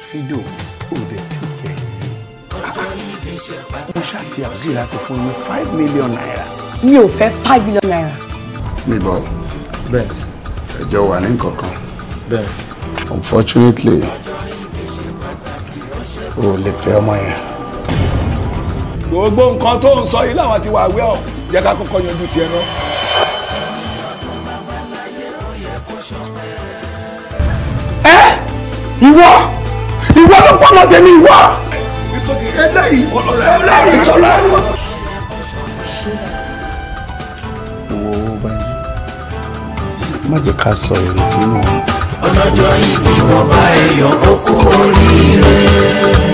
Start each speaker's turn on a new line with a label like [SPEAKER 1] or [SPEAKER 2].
[SPEAKER 1] fídò òde tí kẹ̀ mo ṣàti àgbè láti fún mi five million naira.
[SPEAKER 2] mi ò fẹ́ five million naira.
[SPEAKER 1] níbọ̀
[SPEAKER 3] bẹ́ẹ̀
[SPEAKER 1] ẹjọ́ wà ní nǹkankan
[SPEAKER 3] bẹ́ẹ̀
[SPEAKER 1] unfortunately o ò lè fẹ́ ọmọ yẹn. gbogbo nǹkan tó ń sọ yìí làwọn ti wà wẹ́ ọ̀ jẹ́ ká kọ́kọ́ yanjú tiẹ̀ náà. ẹ ìwọ ìwọ ló pọ̀ mọ́ tẹ̀lé ìwọ. eléyìí eléyìí sọ̀rọ̀ ẹ̀. wo Bánjí má jẹ́ ká sọ ìrètí nù.
[SPEAKER 4] ọlọ́jọ́ ìbí wọn bá ẹ̀yọ̀ ó kú oríire.